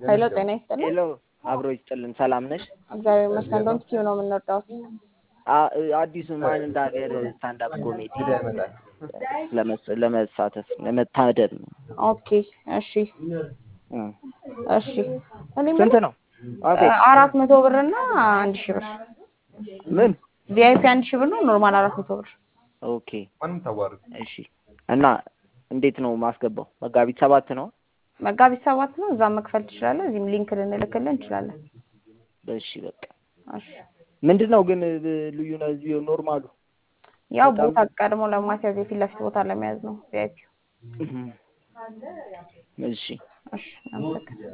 ኃይሎ ጤና ይስጥልኝ። ሄሎ አብሮ ይስጥልን። ሰላም ነሽ? እግዚአብሔር ይመስገን። እንደውም ቲቪ ነው የምንወዳው። አ- አዲሱ ማን እንደ ሀገር ስታንዳፕ ኮሜዲ ለመስ- ለመሳተፍ ለመታደም ነው። ኦኬ እሺ እ። እሺ። እኔ ስንት የምልህ ነው? ኦኬ አራት መቶ ብር እና አንድ ሺህ ብር ምን? ቪአይፒ አንድ ሺህ ብር ነው። ኖርማል አራት መቶ ብር ኦኬ እሺ። እና እንዴት ነው ማስገባው? መጋቢት ሰባት ነው። መጋቢት ሰባት ነው። እዛም መክፈል ትችላለህ። እዚህም ሊንክ ልንልክልህ እንችላለን። እሺ በቃ እሺ ምንድን ነው ግን ብ- ልዩነት ኖርማሉ? ያው በጣም- ቦታ ቀድሞ ለማስያዝ የፊት ለፊት ቦታ ለመያዝ ነው ቪአይፒ። እሺ እሺ አመሰግናለሁ።